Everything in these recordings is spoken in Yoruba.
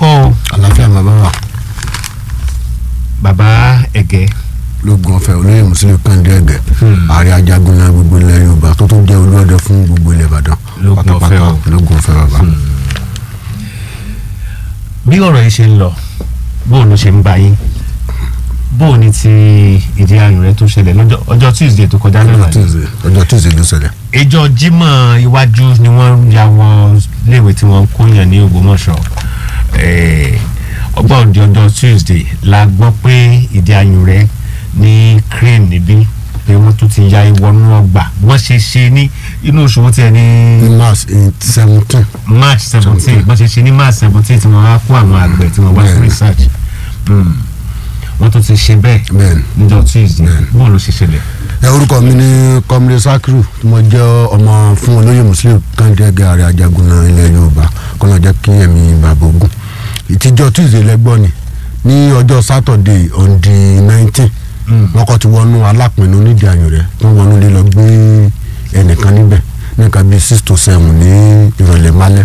kọ́ o àlàáfíà bàbá wa bàbá ẹ̀gẹ́ lóògùn ọ̀fẹ́ olóyè mùsùlùmí kàndé ẹ̀gẹ́ ààrẹ ajagun náà gbogbo ilẹ̀ yorùbá tó tún jẹ́ olúọdẹ fún gbogbo ilẹ̀ ìbàdàn Lóògùn ọ̀fẹ́ o. lóògùn ọ̀fẹ́ bàbá. bí ọ̀rọ̀ yìí ṣe ń lọ bóun ló ṣe ń bá yín bóun ni ti ìdí ayò rẹ tó ṣẹlẹ̀ lọ́jọ́ ọjọ́ tuesday tó kọjá náà ọjọ́ ni tuesday ọjọ́ tuesday ló ṣẹlẹ̀ ìjọ jímọ̀ iwájú ni wọ́n ya wọ léèwé tí wọ́n kó yàn ní ògbómọ̀ṣọ́ Eh, ọgbà òdi ọjọ́ tuesday la gbọ́ pé ìdí ayò rẹ ní crane níbí pé wọ́n tún ti ya ìwọ́nú ọgbà wọ́n ṣe ṣe ní inú oṣù wọn tiẹ̀ ní ní mars seventeen march seventeen bọ́n ṣe ṣe ní march seventeen tí wọ́n wá kó àwọn àgbẹ̀ tí wọ́n wá fún Bẹ́ẹ̀ni. research Mm. wọ́n tún ti ṣe bẹ́ẹ̀ bẹ́ẹ̀ni. níjọ́ tuesday bóun ló ṣe ṣẹlẹ̀. ẹ orúkọ mi ní kọ́mílẹ̀ sakiru tí mo jẹ́ ọmọ fún olóyè mùsùlùmí kàndé ẹ̀gẹ́ ààrẹ ajagun náà ilẹ̀ yorùbá kọ́nà jẹ́ kí ẹ̀mí bàbá ogun ìtìjọ́ tuesday lẹ́gbọ́n ni ní ọjọ́ saturday on the nineteen wọ́n kọ́ ti wọnú alápinnu nídìí ayò rẹ̀ tó wọnú lé lọ gbé ẹnìkan níbẹ̀ nìkan bíi six to seven ní ìrọ̀lẹ́ málẹ́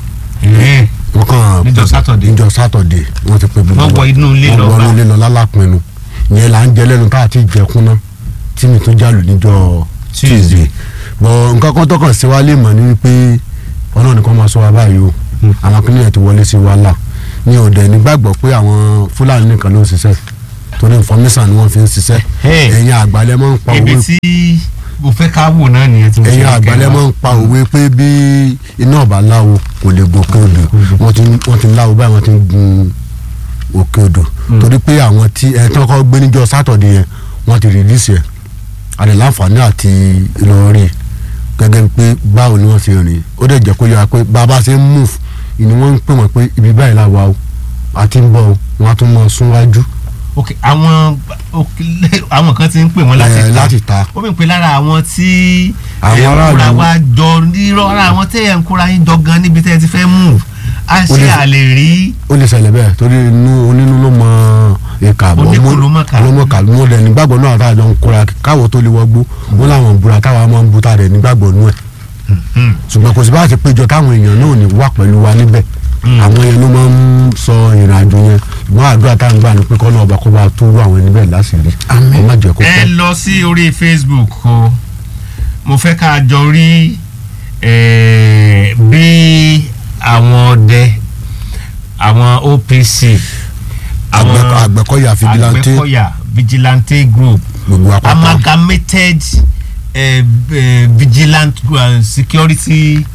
Ẹ̀ẹ́, wọ́n kàn Níjọ́ Saturday? níjọ́ saturday wọ́n ti pe gbogbo Wọ́n wọ inú ilé lọ wọ́n bá. wọ inú ilé lọ lálápinnu ìyẹn là ń jẹ lẹ́nu tá a ti jẹkún náà tí mi tún jálù níjọ́ tuesday bọ̀ nǹkan kan tó kàn sí wa lè mọ̀ ní wípé ọlọ́run nìkan máa sọ wa báyìí o àwọn akínyẹ̀ẹ́ ti wọlé sí wa là ní òde nígbàgbọ́ pé àwọn fúlàní nìkan ló ń ṣiṣẹ́ torí information ni wọ́n fi ń ṣiṣẹ́ Hey. ẹ̀yin àgbàlẹ̀ máa ń pa ibi owó tí mo fẹ́ ká wò náà nìyẹn tí mo ṣe ẹ̀yin ń àgbàlẹ̀ kẹ́wàá. máa ń pa òwe pé bí iná ọ̀bà láwo kò lè gòkè odò wọ́n ti wọ́n ti láwo báyìí wọ́n ti ń gun òkè odò torí pé àwọn tí ẹ̀ tí wọ́n kọ́ gbé níjọ́ sátọ̀dẹ̀ yẹn wọ́n ti rìlísì ẹ̀ àdè láǹfààní àti ìlọrin gẹ́gẹ́ bí pé báwo ni wọ́n ti rìn ó dẹ̀ jẹ́ kó yára pé bàbá ṣe ń move ìní wọ́n ń pè wọ́n pé ibi báyìí la wà o àti ń bọ̀ o wọ́n á tún mọ súnwájú ok àwọn ok, àwọn kan ti ń pè wọ́n láti ẹ̀, ta láti ta ó mì pé lára àwọn tí Àwọn ẹ̀ ń aráàlú. kóra wa jọ nírọ̀ lára àwọn tẹ́ ẹ̀ ń kóra yín jọ gan níbi tẹ́ ẹ ti fẹ́ mú a Ó ṣe lè- àlè rí ó lè ṣẹlẹ̀ bẹ́ẹ̀ torí inú onínú ló mọ ìka àbọ̀ Oníkù ló mọ̀ ká. ló mọ̀ ká mo dẹ̀ nígbàgbọ́ náà tá a jọ ń kóra káwọ́ tó lè wọgbó wọn làwọn búra táwa máa ń bu tá a dẹ̀ nígbàgbọ́ nú ẹ̀ ṣùgbọ́n kò sí bá a ti péjọ táwọn èèyàn náà ò ní wà pẹ̀lú wa níbẹ̀ àwọn yẹn ló máa ń sọ ìrìn àjò yẹn ṣùgbọ́n àdúrà tá à ń gbà ní pé kọ́ náà ọba kó bá tó rú àwọn ẹni bẹ́ẹ̀ láṣìírí kó má jẹ́ kó ẹ pẹ́. lọ sí orí facebook o mo fẹ́ ká jọ rí eh, bí àwọn ọdẹ àwọn opc àwọn Àgbẹ̀kọ- Àgbẹ̀kọ̀yà vigilante Àgbẹ̀kọ̀yà vigilante group gbogbo apáta amalgamated eh, eh, vigilant uh, security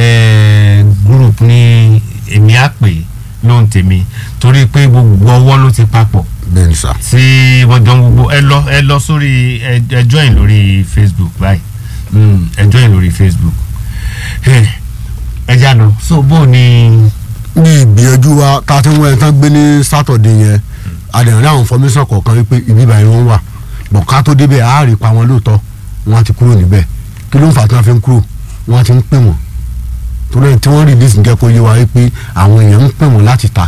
eh, group ní èmi á pè lóhùn tèmi torí pé gbogbo ọwọ́ ló ti papọ̀ bẹ́ẹ̀ ni sà. tí wọ́n jọ ń gbogbo ẹ lọ ẹ lọ sórí ẹ ẹ join lórí facebook báyìí Mm, ẹ join lórí facebook Eh, ẹ já lọ so bó o ní ní ìgbìyànjú wa tá a ti ń wọ ẹni tán gbé ní sátọ̀dé yẹn àdéhùn àwọn fọmísàn kọ̀ọ̀kan wípé ibi ìbàyẹn wọn wà bọ̀ ká tó débẹ̀ á rí pa wọn lóòótọ́ wọn ti kúrò níbẹ̀ kí ló ń fà tí wọ́n fi ń kúrò wọ́n ti ń pè wọ́n torí ẹni tí wọ́n rí dis jẹ́ kó yé wa wípé àwọn èèyàn ń pè wọ́n láti ta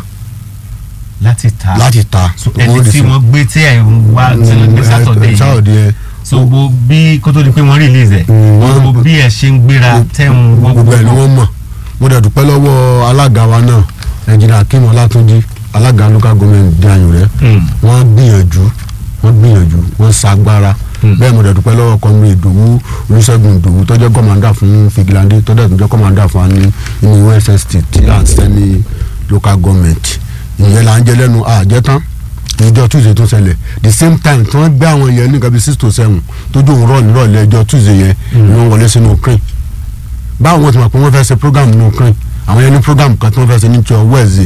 láti ta láti ta so ẹni tí wọ́n gbé tí ẹ̀ ń wá tí ní sátọ̀dé yìí sátọ̀dé yẹn so gbogbo bí kó tó di pé wọ́n release ẹ̀ Mm, wọ́n- gbogbo bí ẹ ṣe ń gbéra tẹ́ ń wọ́n gbogbo ẹ̀ ni wọ́n mọ̀ mo dẹ̀ dúpẹ́ lọ́wọ́ alága wa náà ẹnjìnà akim ọlátúnjì alága local government di ayò rẹ̀ Mm. wọ́n gbìyànjú wọ́n gbìyànjú wọ́n sagbára bẹ́ẹ̀ mo dẹ̀ dúpẹ́ lọ́wọ́ kọ́mi ìdòwú olùṣègùn ìdòwú tó jẹ́ kọ́mándà fún fìgìláńdé tó dẹ̀ tó jẹ́ kọ́mándà fún wa ní inú USST tí à ń ṣiṣẹ́ ní local government ìyẹn là ń jẹ lẹ́nu àjẹtán ìjọ tuesday tó ṣẹlẹ̀ the same time tí wọ́n gbé àwọn yẹn ní nǹkan bíi six to seven tó dùn rọ̀ nírọ̀lẹ́ ìjọ tuesday yẹn ni wọ́n wọlé sínú crane báwo wọ́n ti mọ̀ pé wọ́n fẹ́ ṣe program nínú crane àwọn yẹn ní program kan tí wọ́n fẹ́ ṣe ní jọ wednesday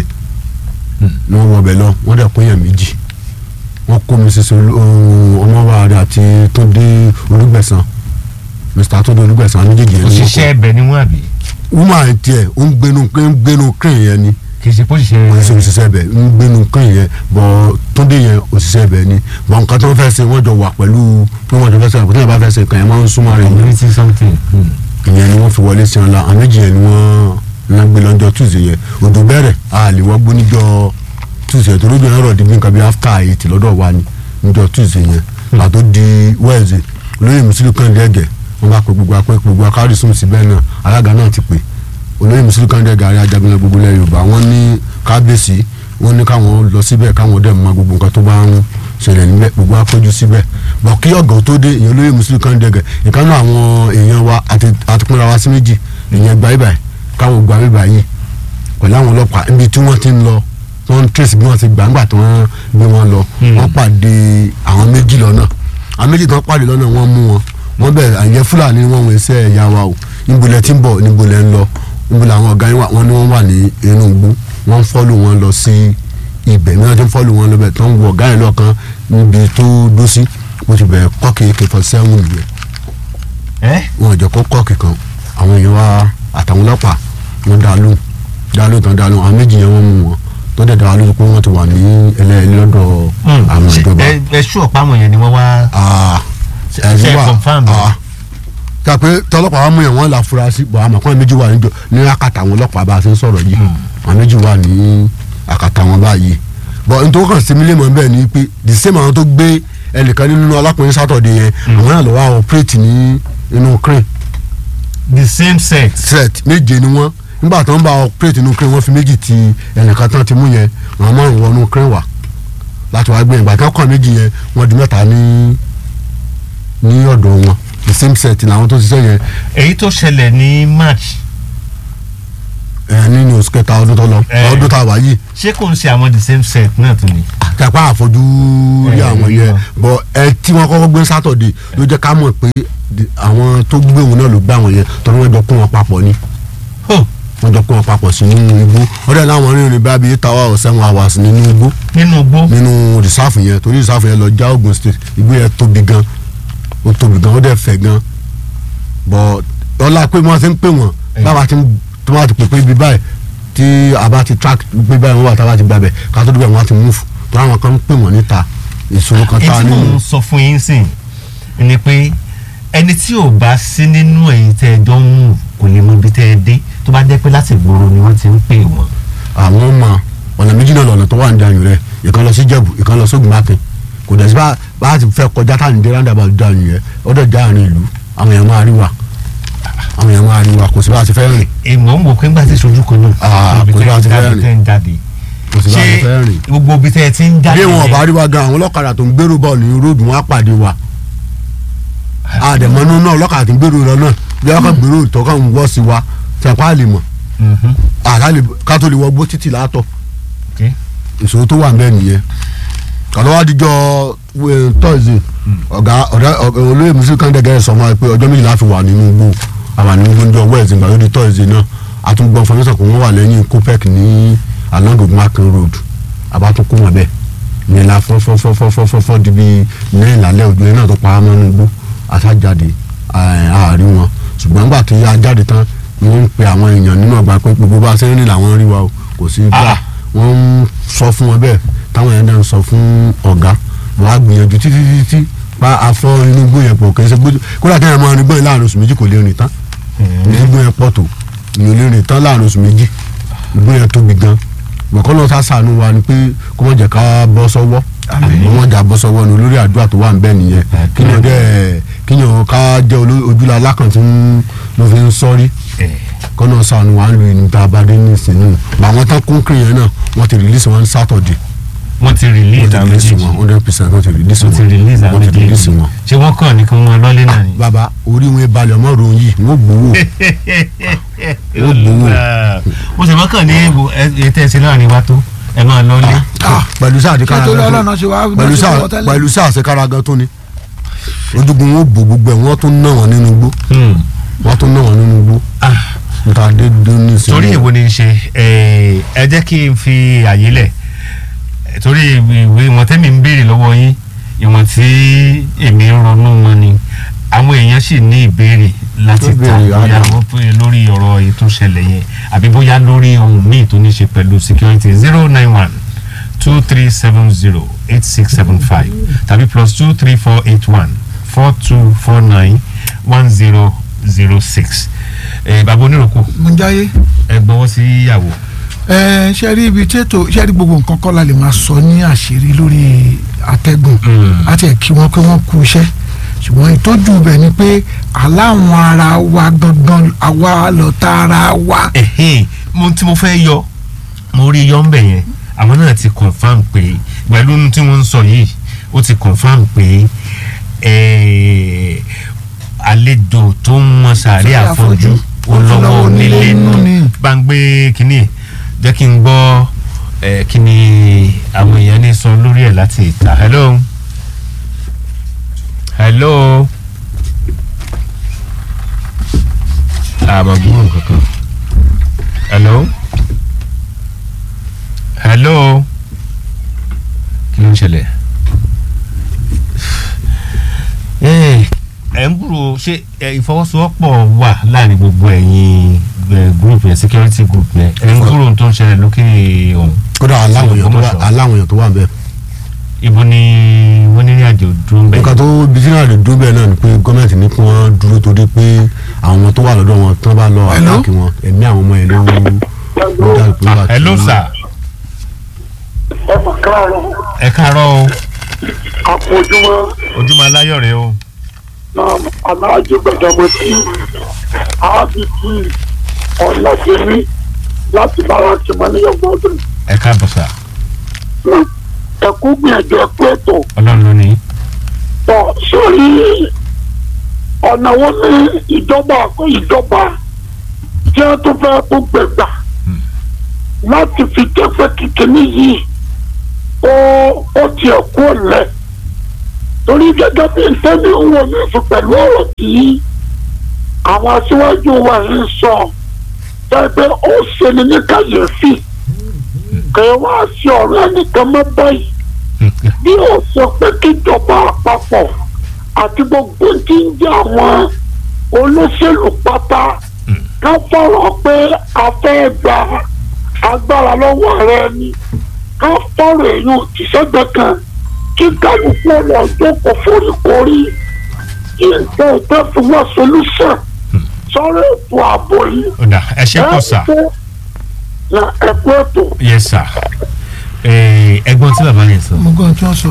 ni wọ́n wọ ọbẹ̀ lọ wọ́n dẹ̀ pín yẹn méjì wọ́n kó mrs ọmọwárí àti tóde olùgbẹ̀sán mr tóde olùgbẹ̀sán àwọn méjèèjì yẹn ni wọ́n òṣìṣẹ́ ẹbẹ̀ ni wọ́n àbí kó woman tiẹ̀ ó ń gbénu ń gbénu crane yẹn ni kì í ṣe pósìṣẹ́ wọ́n ṣe òṣìṣẹ́ ibẹ̀ ń gbénu crane yẹn bọ̀ tóde yẹn òṣìṣẹ́ ibẹ̀ ni bọ̀ nǹkan tó fẹ́ ṣe wọ́n jọ wà pẹ̀lú pé wọ́n jọ fẹ́ ṣe àpótí yẹn bá fẹ́ ṣe kàn yẹn máa ń súnmọ́ rẹ̀ yẹn community something. Mm. ìyẹn ni wọ́n fi wọlé sí ọ̀la àwọn méjì yẹn ni wọ́n ná gbé lọ́jọ́ tuesday yẹn odò bẹ̀rẹ̀ a lè wọ́n gbó níjọ́ tuesday tó lójú yẹn rọ̀ di bí nǹkan bí after eight lọ́dọ̀ wa ni níjọ́ tuesday yẹn pàtó di wednesday olóyè mùsùlùmí kan dẹ́gẹ̀ wọ́n bá pe gbogbo apẹ́ gbogbo akárísùn síbẹ̀ náà alága náà ti pè olóyè mùsùlùmí kan dẹ́gẹ̀ àrí ajagunlẹ̀ gbogbo ilẹ̀ yorùbá wọ́n ní kábíyèsí wọ́n ní káwọn lọ síbẹ̀ káwọn dẹ̀ mọ gbogbo nǹkan tó bá ń ṣẹlẹ̀ níbẹ̀ gbogbo apẹ́jú síbẹ̀ bọ̀ kí ọ̀gá tó dé èèyàn olóyè mùsùlùmí kan dẹ̀gẹ̀ ìkànnì àwọn èèyàn wa àti àtúpínra wa sí méjì èèyàn gba ibà káwọn gba ibà yìí pẹ̀lú àwọn ọlọ́pàá níbi tí wọ́n ti ń lọ wọ́n ń trace bí wọ́n ti gbà ńgbà tí wọ́n gbé wọn lọ wọ́n pàdé àwọn méjì lọ́nà àwọn méjì tí wọ́n pàdé lọ́nà wọ́n mú wọn wọ́n bẹ̀rẹ̀ àyẹ̀ fúlàní wọn wọ iṣẹ́ ẹ̀yà wa o níbo lẹ ti ń bọ̀ níbo lẹ ń lọ níbo làwọn ọ̀gá yín wà wọ́n ní wọ́n wà ní inú igbó wọ́n ń fọ́lù wọn lọ sí ibẹ̀ ní wọ́n ti ń fọ́lù wọn lọ bẹ̀ tó ń wọ ọ̀gá yẹn lọ́kàn níbi tó dó sí mo ti bẹ̀rẹ̀ kọ́ọ̀kì kẹfọ́ sẹ́wọ̀n nìyẹn ẹ wọn ò jẹ́ kó kọ́ọ̀kì kan àwọn èèyàn wa àtàwọn ọlọ́pàá wọn dá lóhùn dá lóhùn tán dá lóhùn àwọn méjì yẹn wọ́n mú wọn tó dẹ̀ dá lóhùn pé wọ́n ti wà ní ẹlẹ́ẹ̀lì lọ́dọ̀ àwọn ìjọba. ẹ ẹ ṣú ọ̀pá àwọn yẹn ni wọ́n wá Ah, ṣe ẹ̀rí wà confam rẹ̀? ah. ká pé tọlọ́pàá wa mú yẹn wọ́n là furasí bọ̀ àmọ́ kọ́ méjì wà níjọ ní àkàtà àwọn ọlọ́pàá bá a ṣe ń sọ̀rọ̀ yìí àwọn méjì wà ní àkàtà wọn báyìí bọ̀ nítorí kan sí mílíọ̀nù bẹ́ẹ̀ ni pé the same àwọn tó gbé ẹnìkan nínú ọlọ́pàá sátọ̀dẹ̀ yẹn àwọn náà lọ wá operate ní inú crane the same sex. set méje ni wọ́n nígbà tó ń bá operate inú crane wọ́n fi méjì ti ẹnìkan tán ti mú yẹn àwọn márùn wọnú crane wà láti wá gbé yẹn ìgbà tó kàn méjì yẹn wọ́n di mẹ́ta ní ní ọ̀dọ̀ wọn the same set làwọn tó ṣiṣẹ́ yẹn èyí tó ṣẹlẹ̀ ní march ẹ nínú oṣù kẹta ọdún tó lọ Eh. ọdún tá a wà yìí ṣé kò ń ṣe àwọn the same set náà tún ni. kápá àfojú rí Eh, àwọn rí yẹn wọn. bọ ẹ tí wọ́n kọ́kọ́ gbé sátọ̀dẹ̀ ló jẹ́ ká mọ̀ pé di- àwọn tó gbé òun náà ló gbé àwọn yẹn torí wọ́n jọ kún wọn papọ̀ ni Oh, wọ́n jọ kún wọn papọ̀ sínú igbó ọdẹ láwọn rìnrìn bá bíi eight hours or seven hours nínú igbó nínú igbó. nínú rìsáàfù yẹn torí rìsáàfù yẹn lọ já Ògùn state igbó yẹn tóbi gan ó tóbi gan ó dẹ̀ fẹ̀ gan bọ̀ ọlá pé wọ́n ti ń pè wọ́n Eh. báwa ti ń tó bá ti pè pé ibi báyìí tí a bá ti track pé báyìí wọ́n wà tá a bá ti gbàbẹ̀ ká tó débẹ̀ wọ́n á ti move tó àwọn kan ń pè wọ́n níta ìṣòro kan tá a èyí tí mò nínú ń sọ fún yín sìn ni pé ẹni tí ò bá sí nínú ẹ̀yin tẹ́ ẹ jọ ń mú kò lè mọ ibi tẹ́ ẹ dé tó bá jẹ́ pé láti gbòòrò ni wọ́n ti ń pè wọ́n. àwọn ọmọ ọ̀nà méjì náà lọ́nà tó wà ní dànù rẹ̀ ìkan lọ sí Jẹ̀bú ìkan lọ sógun mákin kò dẹ̀ sí bá bá a ti fẹ́ kọjá tá à ní dé roundabout dànù yẹn ọ̀dọ̀ já àárín ìlú àwọn èèyàn máa rí wa àwọn èèyàn máa rí wa kò sí bá a ti fẹ́ rìn èèmọ̀ ń wò pé ńgbà tí ìṣojú kan náà. Ah, ibi kò sí tẹ́ bá ẹ ti fẹ́ jáde rìn. tẹ́ ẹ ń jáde. kò sí bá a ti fẹ́ rìn. gbogbo ibi tẹ́ ẹ ti ń jáde bí wọn yẹn- bá rí wa gan àwọn ọlọ́kadà tó ń gbèrò bọ́ọ̀lù ní róòdù wọn á pàdé wa àdèmọ́nú náà ọlọ́kadà tó ń gbèrò lọ náà bí wọ́n kàn gbèrò tó kàn ń wọ́ sí wa tẹ̀pá lè mọ̀ Mhm. àrà lè ká tó lè wọ gbó títì látọ̀ Okay. ìṣòro tó wà bẹ́ẹ̀ nìyẹn kàlọ́ wá díjọ́ tọ́sí ọ̀gá ọ̀gá ọ̀gá olóyè mùsùlùmí kan dẹ́gẹ́ sọ fún wa pé ọjọ́ méjìlá fi wà nínú igbó àwà nínú igbó níjọ́ wẹ́ẹ̀sì ìgbà tó di tọ́sí náà àtúngbọ̀n fọmọ́sọ̀ kò wọ́n wà lẹ́yìn copec ní along ogunmakin road àbátúnkù wọn bẹ́ẹ̀ ní la fọ́fọ́fọ́fọ́fọ́ di bíi ní ìlàlẹ́ òjò yẹn náà tó pa á mọ́ nínú igbó àtàjáde àárí wọn ṣùgbọ́n nígbà tí a jáde tán ni wọ́n ń pe àwọn èèyàn nínú ọgbà pé gbogbo bá a ṣe ń rìn làwọn rí wa o kò sí gbà Ah. wọ́n ń sọ fún wọn bẹ́ẹ̀ táwọn yẹn náà ń sọ fún ọ̀gá wọ́n á gbìyànjú títí títí pa afọ inú igbó yẹn pọ̀ kì í ṣe gbójú kódà kẹ́hìn máa rìn gbọ́n yẹn láàrin oṣù méjì kò lè rìn tán ní igbó yẹn pọ̀ tó ní olè rìn tán láàrin oṣù méjì igbó yẹn tóbi gan bọ̀kọ́ lọ sá sànú wa ni pé kó mọ̀ jẹ́ ká bọ́ sọ́wọ́ kó mọ̀ jà bọ́ sọ́wọ́ ni olórí àdúrà tó wà ń bẹ nìyẹn kíyàn dẹ́ kíyàn ká jẹ́ oló- ojúlá alákàn tí ń- ló fi ń sọ́rí Eh, kọ́nà sànù wà ń lu ìlú tá a bá dé ní ìsìn náà àwọn tán kún kiri yẹn náà wọ́n ti release wọn ní Saturday wọ́n ti wọ́n release ti àwọn release méjèèjì wọn hundred percent wọ́n ti release wọ́n wọn ti release àwọn wọ́n ti release méjèèjì wọn. ṣé wọ́n kàn ní kí wọ́n lọ́lé náà ni. bàbá orí wọn balẹ̀ ọmọ ròyìn yìí wọ́n gbowó Ó gbowó. mo sì mọ́kàn ní ètò ẹ̀sìn láàrin wa tó ẹ máa lọ́lé. pẹ̀lú sáà àdìkára nítorí gan ọlọ́run ṣe wá pẹ̀lú ṣe sáà wọ́n tẹ́lẹ̀. pẹ̀lú sáà àṣekára gan tó ni ojúgun wọn bò gbogbo ẹ̀ wọ́n tún ná wọn nínú igbó Hmm. wọ́n tún ná wọn nínú igbó Ah. níta dé dé ní ìsìn torí èwo ni n ṣe ẹ ẹ jẹ́ kí n fi àyè lẹ̀ Eh, torí ìwé ìwọ̀n tẹ́mi ń béèrè lọ́wọ́ yín ìwọ̀n tí èmi ń ronú wọn ni àwọn èèyàn sì ní ìbéèrè láti Tó ta béèrè, bóyá Adam. wọ́n pè lórí ọ̀rọ̀ èyí tó ṣẹlẹ̀ yẹn àbí bóyá lórí ohun míì tó ní ṣe pẹ̀lú security zero nine one two three seven zero eight six seven five tàbí plus two three four eight one four two four nine one zero zero six bàbá oníròkù mo ń jáyé ẹ gbọ́wọ́ sí ìyàwó. ẹ ṣe rí ibi tí ètò ṣe rí gbogbo nǹkan kọ́ la lè máa sọ ní àṣírí lórí àtẹ̀gùn Mm. àti ẹ̀ kí wọ́n pé wọ́n kú iṣẹ́ ṣùgbọ́n ìtọ́jú bẹ̀ ni pé aláwọn ara wa gangan àwa lọ́ta ara wa ẹ̀hìn mo tí mo fẹ́ yọ mo rí yọ́ǹbẹ̀ yẹn àwọn náà ti confam pé pẹ̀lú ohun tí wọ́n ń sọ yìí ó ti confam pé eh, àlejò tó ń mọ sàárè Sàárè àfọ́jú àfọ́jú, ó lọ́wọ́ onílé nù ni. bá ń gbé kínní jẹ́ kí n gbọ́ eh, kí ni àwọn èèyàn ní sọ lórí ẹ̀ láti ìta hello hello àmọ́ gbúrò kankan hello hello kí ló ń ṣẹlẹ̀ ẹ ẹ ń gbúrò ṣé ẹ, ìfọwọ́sowọ́pọ̀ wà láàrin gbogbo ẹ̀yin ẹ, group yẹn security group yẹn ẹ ń gbúrò ohun tó ń ṣẹlẹ̀ lókè ọ̀hún kódà aláwọn èèyàn tó wà Ògbómọ̀ṣọ́. aláwọn èèyàn tó wà bẹ́ẹ̀ ibo ni wọ́n ní ìrìn àjò dúró ń bẹ̀. nǹkan tó bísí náà lè dúró bẹ́ẹ̀ náà ni pé gọ́ọ̀mẹ̀ntì ní kí wọ́n dúró torí pé àwọn tó wà lọ́dọ̀ wọn tán bá lọ Hello? àtàkì wọn ẹ̀mí àwọn ọmọ yẹn ló ló dà pé wà Ah, hello sir ẹ mà káàárọ̀ ẹ káàárọ̀ o àpòjúmọ́ ojúmọ́ aláyọ̀ rẹ o náà aláàjì gbẹdọmọ sí ábíkì ọ̀làjẹmí láti bára ti mọ ní ọgbọ́dún ẹ káàbọ̀ sà ẹ̀kú gbìyànjú ẹ̀kú ètò ọlọ́run ló ní. pọ̀ sórí ọ̀nà wo ní ìjọba àkọ́ ìjọba tí wọ́n tún fẹ́ kó gbẹ̀gbà láti fi jẹ́pẹ́ kékeré yìí ó ó tiẹ̀ kú ọ̀lẹ́ torí gẹ́gẹ́ bí ntẹ́ni ń wọ ní ìfún pẹ̀lú ọ̀rọ̀ tí àwọn aṣíwájú wa yìí sọ pẹ́pẹ́ ó ṣeni ní kàyéfì kẹ́ wá sí ọ̀rọ̀ ẹnìkan mọ́ báyìí bí ó sọ pé kíjọba àpapọ̀ àti gbogbo tí ń jẹ́ àwọn olóṣèlú pátá ká fọ̀rọ̀ pé a fẹ́ gba agbára lọ́wọ́ rẹ ni ká fọ̀rọ̀ èèyàn òtísẹ́gbẹ̀ kan kí kálukú ọ̀rọ̀ jókòó foríkorí kí nǹkan ìtẹ́ fi wá solúṣàn sọ́rọ̀ ètò ààbò yìí. ó dà ẹ ṣe pọ̀ sà na ẹ̀kú ètò. yes sà Eh, ẹ̀gbọ́n tí bàbá yẹn sọ mo gbọ́ ohun tí wọ́n sọ.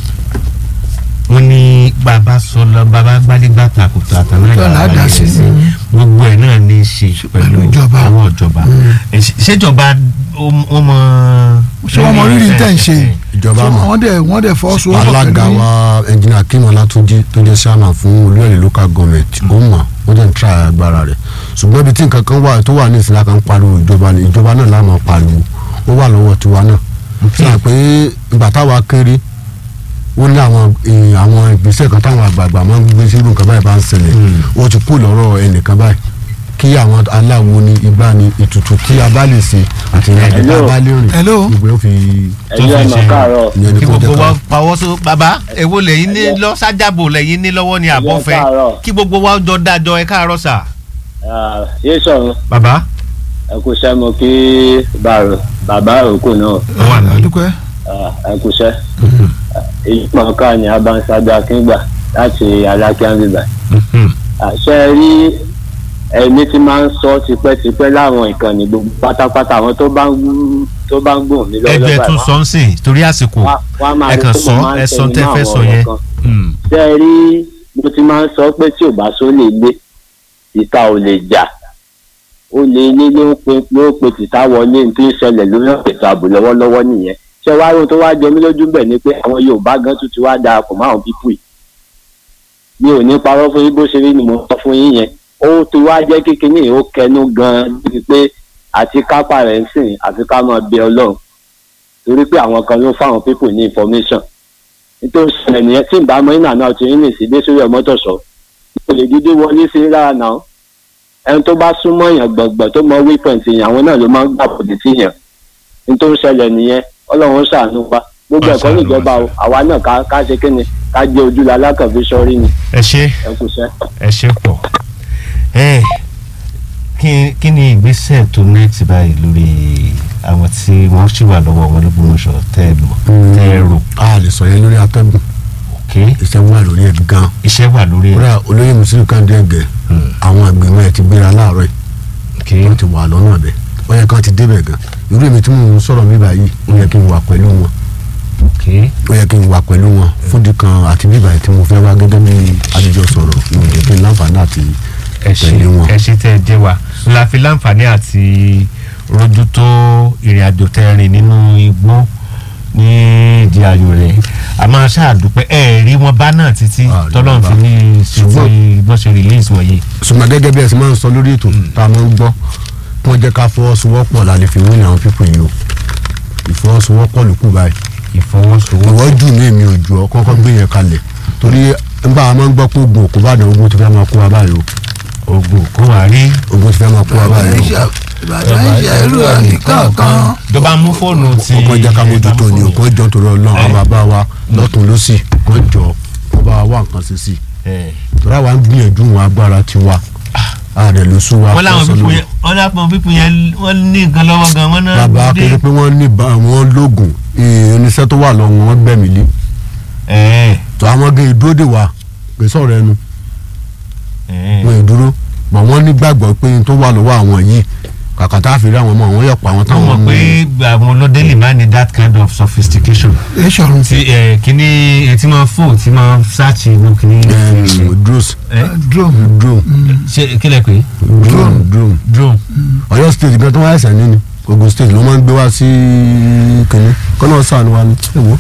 wọ́n ní bàbá sọlọ bàbá gbálígbà takùtà àtàwọn Tó là á dá sí. gbogbo ẹ̀ náà ní í ṣe pẹ̀lú pẹ̀lú ìjọba. àwọn ìjọba Eh, ṣe- ṣèjọba ó ó mọ. ṣé wọ́n mọ rírì tẹ̀ ń ṣe ìjọba Ṣé mọ̀. wọ́n dẹ̀ wọ́n dẹ̀ fọwọ́sowọ́pọ̀ alága pẹ̀lú wa ẹnjìnà akim ọlátúnjí tó jẹ́ chairman fún olúyọ̀lẹ̀ local government ó mọ̀ ó dẹ̀ ń tra agbára rẹ̀ ṣùgbọ́n ibi tí nǹkan kan wà tó wà ní ìsìlá kan pariwo ìjọba ni ìjọba náà láàmú pariwo ó wà lọ́wọ́ tiwa náà sọ pé ìgbà táwa kéré ó ní àwọn eh, àwọn ìgbésẹ̀ kan táwọn àgbààgbà máa ń gbé sírú nǹkan báyìí bá ń ṣẹlẹ̀ ó ti kú lọ́rọ̀ ẹnìkan báyìí kí àwọn aláwo ni igbá ni ètùtù tí a bá lè ṣe àti ìrìnàjò tí a bá lè rìn Hello? gbogbo ó fi tó ẹ̀yin fi ọmọ ṣe- káàárọ̀ ìyẹn ní kí kó gbogbo jẹ́ wa ká pawọ́ so bàbá èwo lẹ́yìn ní lọ sájàbò lẹ́yìn ní lọ́wọ́ ni àbọ̀fẹ́ káàárọ̀. kí gbogbo wa jọ dájọ ẹ káàárọ̀ sà. Ah, yé sọ̀run bàbá ẹ kú iṣẹ́ mo kí bàrò bàbá òkú náà ó wà ní. dúpẹ́ Ah, ẹ kú iṣẹ́ èyí mọ̀ọ́ká ni abanṣáájú akíngbà láti alákíánbíbà àṣẹ rí ẹni tí máa ń sọ tipẹ́tipẹ́ láwọn ìkànnì gbogbo pátápátá àwọn tó bá ń tó bá ń gbòòn mí lọ́wọ́ ẹjọ́ ẹ báyìí, tún wọ́n- sọ ń sìn torí àsìkò wọ́n á- wọ́n á máa ẹ rí kàn pé sọ mo máa ń ẹ sọ tẹnu tẹ́ mọ́ fẹ́ àwọn sọ ọ̀rọ̀ yẹn. kan. Mm. ṣé ẹ rí mo ti máa ń sọ pé tí ò bá só lè lé ìta ò lè jà ó lè lé ló ń pe ló ń pe tìta wọlé ní tó ń ṣẹlẹ̀ lórí ètò ààbò lọ́wọ́lọ́wọ́ nìyẹn ṣé wàá rò tó wá jẹ mí lójú bẹ̀ ni pé àwọn Yorùbá gan tún ti wá darapọ̀ mọ́ àwọn pípù yìí mi ò ní parọ́ fún yín bó ṣe rí ni mo sọ fún yín yẹn ó ti wá jẹ́ kékeré yìí ó kẹnu gan-an níbi pé àti kápá rẹ̀ ń sìn àfi ká máa bẹ Ọlọ́run torí pé àwọn kan ló fáwọn pípù ní information nítorí ṣẹlẹ̀ nìyẹn tí ìbámu iná náà ti rìn sí dé sórí ọmọtọ̀sọ kò lè dídí wọlé sí lára náà ẹni tó bá súnmọ́ èèyàn gbọ̀ngbọ̀n tó mọ wípẹ̀ǹtì yẹn àwọn náà ló máa ń gbà bòdì sí yẹn nítorí ṣẹlẹ̀ nìyẹn ọlọ́run ṣàánú wa gbogbo Wọ́n ẹ̀kọ́ ṣàánú níjọba wa. o àwa náà ká ká ṣe kí ni ká jẹ́ ojú la lákànfi sọ́rí ni ẹ ṣe ẹ kú iṣẹ́. ẹ ṣe pọ̀ ẹ kí kí ni ìgbésẹ̀ tó next báyìí lórí àwọn tí wọ́n ṣì wà lọ́wọ́ wọn lÓgbómọ̀ṣọ́ tẹ́ ẹ mọ̀ tẹ́ ẹ rò a lè sọ yẹn lórí atẹ́gùn ok iṣẹ́ wà lórí ẹ̀ gan iṣẹ́ wà lórí ẹ̀ kódà olóyè mùsùlùmí kàndé ẹ̀gẹ́ àwọn ìgbìmọ̀ ẹ̀ ti gbéra láàárọ̀ yìí ok wọ́n ti wà lọ́nà bẹ̀ ó yẹ kán ti débẹ̀ gan irú èmi tí mò ń sọ̀rọ̀ mi báyìí ó yẹ kí n wà pẹ̀lú wọn ok ó yẹ kí n wà pẹ̀lú wọn fúdi kan àti bíbà tí mo fẹ́ wá gẹ́gẹ́ bí adijọ́ sọ̀rọ̀ mi ò jẹ́ kí n láǹfààní àti ẹ ṣe tẹ̀lé wọn. ẹ ṣe tẹ́ ẹ jẹ́ wa la fi láǹfààní àti rojú tó ìrìn àjò tẹ́ rìn nínú igbó ní ìdí ayò rẹ̀ a máa ṣàdúpẹ́ ẹ rí wọn bá náà títí Ah, tọ́lọ́run bá. fi ní ṣe Ṣùgbọ́n- ti bọ́ ṣe release wọ̀nyí. ṣùgbọ́n gẹ́gẹ́ bí ẹ ṣe máa ń sọ lórí ètò tá a máa ń gbọ́ kí wọ́n jẹ́ ká fọwọ́sowọ́pọ̀ la lè fi wí ní àwọn pípọ̀ yìí o ìfọwọ́sowọ́pọ̀ ló kù báyìí ìfọwọ́sowọ́pọ̀ ìwọ́ jù ní èmi ò jù ọ́ kọ́kọ́ gbé yẹn kalẹ̀ torí nígbà a máa ń gbọ́ pé oògùn òkú bá dàn ogun ti fẹ́ máa kó wa báyìí o ogun kó wà rí ogun ti fẹ́ máa kó wa báyìí o ìbàdàn ìṣẹ̀rù àníkànkan. tó bá mú fóònù ti ọkọ̀ jẹ́ ká mójútó ni o kò jọ torí ọlọ́run àwọn bàbá wa lọ́tún lọ́sì kò jọ kó bá wa wá nǹkan ṣe sí ẹ torí àwa ń gbìyànjú wọn agbára tiwa ààrẹ ló sún wa wọ́n láwọn fọ́sọ́ pípọ̀ lórí. yẹn wọ́n láwọn pípọ̀ yẹn wọ́n ní nǹkan lọ́wọ́ gan wọ́n náà bàbá kéde pé wọ́n ní bá wọn lóògùn irinṣẹ́ tó wà lọ́wọ́ wọn gbẹ̀mí lé ẹ tó àwọn gé ìdúró dè wá pé sọ̀rọ̀ ẹnu ẹ wọn ìdúró bọ̀ wọ́n nígbàgbọ́ pé n tó wà lọ́wọ́ àwọn yìí kàkà tá a fi rí àwọn ọmọ àwọn yọ̀pọ̀ àwọn wọ́n táwọn mọ̀ mú pé àwọn ọlọ́dẹ lè má ní that kind of sophistication. ẹ ṣọ̀run ti ẹ kíní ẹ ti máa fò ti máa ṣáàtì inú kíní. drones ẹ drone drone ṣe kílẹ̀ pé drone drone drone. Ọ̀yọ́ state gan tó wá ẹsẹ̀ ní ni Ogun state ló máa ń gbé wá sí kìnní kọ́nà sànù wa ni ẹ̀wọ́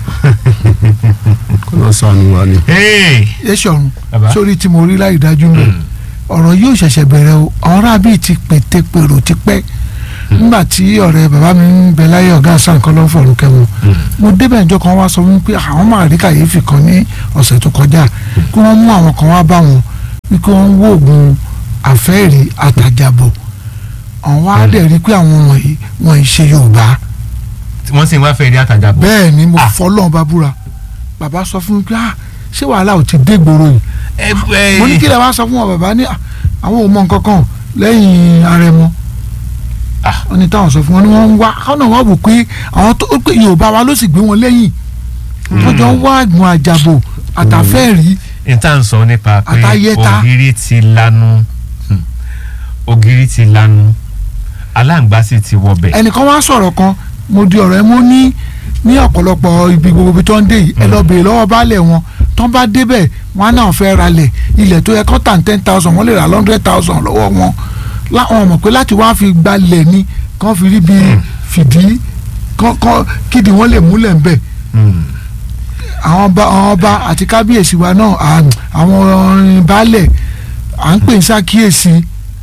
kọ́nà sànù wa ni. Hey! ẹ ṣọ̀run Bàbá. sórí tí mo rí láì dájú mọ́ ọ̀rọ̀ yóò ṣẹ̀ṣẹ̀ bẹ̀rẹ̀ o àwọn arábì ti pété pèrò ti pẹ́ nígbà tí ọ̀rẹ́ bàbá mi ń bẹ láyé ọ̀gá àṣà nǹkan ló ń fọ̀rọ̀ kẹ́mu mo débẹ̀ ìjọ kan wá sọ fún mi pé àwọn máa rí kàyéfì kan ní ọ̀sẹ̀ tó kọjá kí wọ́n mú àwọn kan wá bá wọn wípé wọ́n ń wó oògùn àfẹ́rí àtàjàbọ̀ àwọn wá dẹ̀ rí pé àwọn wọ̀nyí wọ́n ń ṣe Yorùbá wọ́n sì ń wá fẹ́ rí àtàjà bọ̀. bẹ́ẹ̀ ni mo Ah. fọlọ́n bá búra bàbá sọ fún mi pé ah ṣé wàhálà ò ti dé gbòòrò yìí ẹ ẹ mo ní kí lè wá sọ fún wọn bàbá ní "Ah, àwọn ò mọ nǹkan kan lẹ́yìn àrẹ̀mọ Ah. wọ́n ní táwọn sọ fún wọn ni wọ́n ń wá kọ́nà wọ́n wò pé àwọn tó pé Yorùbá wa ló sì gbé wọn lẹ́yìn wọ́n jọ ń wá ẹ̀gbọ́n àjàbò àtàfẹ́ẹ̀rí n tá à ń sọ nípa pé Àtayéta. ògiri ti lanu Hmm. ògiri ti lanu aláǹgbá sì ti wọbẹ̀. ẹnìkan wá sọ̀rọ̀ kan mo di ọ̀rọ̀ ẹ mo ní ní ọ̀pọ̀lọpọ̀ ibi gbogbo ibi tó ń dé yìí ẹ lọ bèèrè lọ́wọ́ baálẹ̀ wọn tó ń bá débẹ̀ wọn á náà fẹ́ ralẹ̀ ilẹ̀ tó yẹ kó tà ní ten thousand wọ́n lè rà hundred thousand lọ́wọ́ wọn láwọn mọ̀ pé láti wá fi gbalẹ̀ ni kán fi rí bí fìdí kán kán kídi wọ́n lè múlẹ̀ ń bẹ̀ Hmm. àwọn ọba àwọn ọba àti kábíyèsí wa náà à- àwọn baálẹ̀ à ń pè ní sàkíyèsí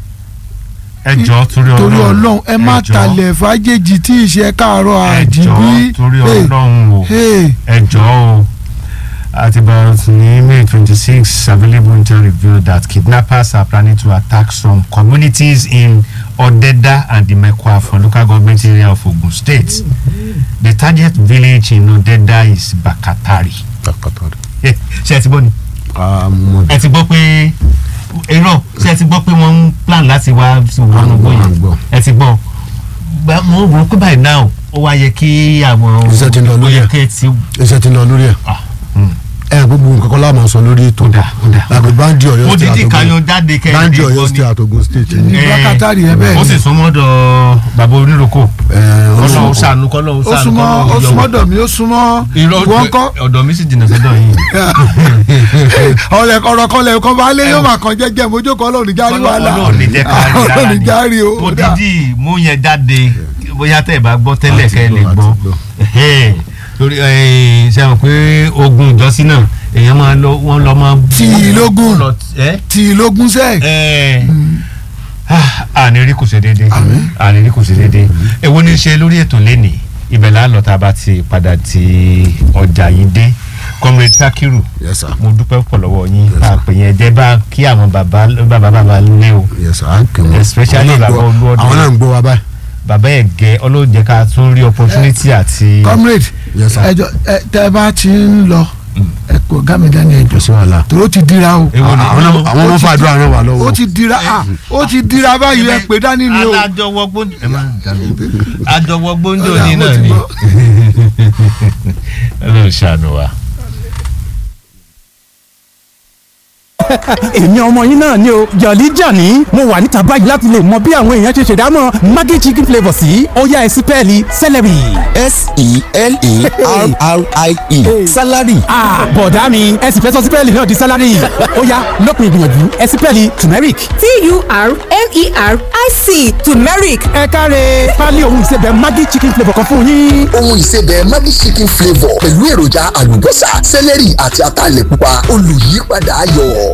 ẹ jọ̀ọ́ torí torí Ọlọ́run ọlọ́run ẹ má jọ̀ọ́. talẹ̀ fàájèjì tí ìṣe káàárọ̀ ẹ àjíbí jọ̀ọ́ torí Hey, Ọlọ́run o hey. ẹ jọ̀ọ́ o at about ní May twenty six available intel revealed that kidnappers are planning to attack some communities in Odeda and the Mekwafo local government area of Ogun State. The target village in Odeda is Bakatari. Eh, ṣé ẹ ti gbọ́ ni ẹ ti gbọ́ pé irọ́ ṣé ẹ ti gbọ́ pé wọ́n ń plan láti wá sí wọn À ń gbọ́, à ń gbọ́ gbọ́. yẹn ẹ ti gbọ́ Gba- mo rò pé báyìí náà ó wá yẹ kí àwọn Iṣẹ́ ti ń lọ ó lórí yẹ ẹ̀. kí ẹ ti iṣẹ́ ti ń lọ lórí ẹ̀ ah, hmm. ẹ gbogbo nǹkan kan láàmú sọ lórí ètò Ó dà, ó dà. àgbẹ̀ báńdì Ọ̀yọ́ mo state dídí àtògùn kayo jáde kẹ́hìn báńdì Ọ̀yọ́ state àtògùn state ní Eh, Bákátárì ẹ bẹ́ẹ̀ ó sì ni súnmọ́ dọ̀ bàbá oníròkò ẹ̀ kọ́lọ́ ó ọlọ́run sànú kọ́lọ́ ó ó sànú súnmọ́ ó kọ́lọ́ súnmọ́ dọ̀ mí ó súnmọ́ irọ́ wọ́n kọ́ ọ̀dọ̀ mi sì jìnnà sọ́dọ̀ yìí ọ̀rẹ́ ọ̀rọ̀ kan lẹ̀ kọ́ bá lé yóò máa kàn jẹ́jẹ́ mojókòó ọlọ́run járí wàhálà Ọlọ́run ní jẹ́ ká rí rárá ọlọ́run ni. járí o mo ó dà. dídí mú yẹn jáde bóyá tẹ́ ẹ bá gbọ́ tẹ́lẹ̀ Àti kẹ́ ẹ lè gbọ́, gbọ́ àti gbọ́. Ẹhẹ́n. torí ẹ, ṣe mọ̀ pé ogun ìjọsìn náà èèyàn máa lọ wọ́n lọ máa. Tí lógún. lọ ẹ tí ìlógún sẹ́ẹ̀ ẹ ànírí kò ṣe déédéé ànírí kò ṣe déédéé èwo ní í ṣe lórí ètò lẹ́nìí ibẹ̀ là á lọ tá a bá ti padà ti ọjà yìí dé comrade sakiru yes sir mo dúpẹ́ pọ̀ lọ́wọ́ yín Yes, sir. àpè yẹn jẹ́ bá kí àwọn bàbá bàbá bàbá lé o yes sir à ń kí wọn Especially Àwọn náà ń bàbá gbọ́- Olúọdẹ. àwọn náà ń gbọ́ wa báyìí bàbá ẹ̀ gẹ ọlọ́jẹ́ ká tún rí opportunity àti. comrade yes sir ẹjọ ẹ tẹ bá ti ń lọ ẹ kò gámi dání ẹjọ kò sí wàhálà tó ti dira o Èwo ni? àwọn náà- àwọn ọmọ fàdúrà ràn wá lọ́wọ́ ó ti dira ah ó ti dira báyìí ẹ pé dání ni o alájọwọ gbóńdò ẹ máa ń jalè àjọwọ gbóńdò Ọ̀dà, ní mo náà ti ni gbọ́. Ọlọ́run ṣàánú wa. èmi ọmọ yín náà ni o jọ̀lí jàní mo wà níta báyìí láti lè mọ bí àwọn èèyàn ṣe ṣèdámọ̀ maggi chicken flavour sí ọ̀yá ẹ̀sìn pẹ́ẹ́lí celery. s-e-l-e-r-r-i-e salary. bọ̀dá mi ẹ sì fẹ́ sọ sípẹ́ẹ̀lì náà di salary ọ̀yá lópin ìgbìyànjú ẹ̀sìn pẹ́ẹ́lì turmeric. t-u-r-m-e-r-i-c turmeric ẹ káre pálí ohun ìsebẹ̀ maggi chicken flavour kan fún yín. ohun ìsebẹ̀ maggi chicken flavour pẹ̀lú èròjà àlùbọ́sà sẹ́lẹ̀rì àti ataalẹ̀ pupa olùyípadà ayọ̀.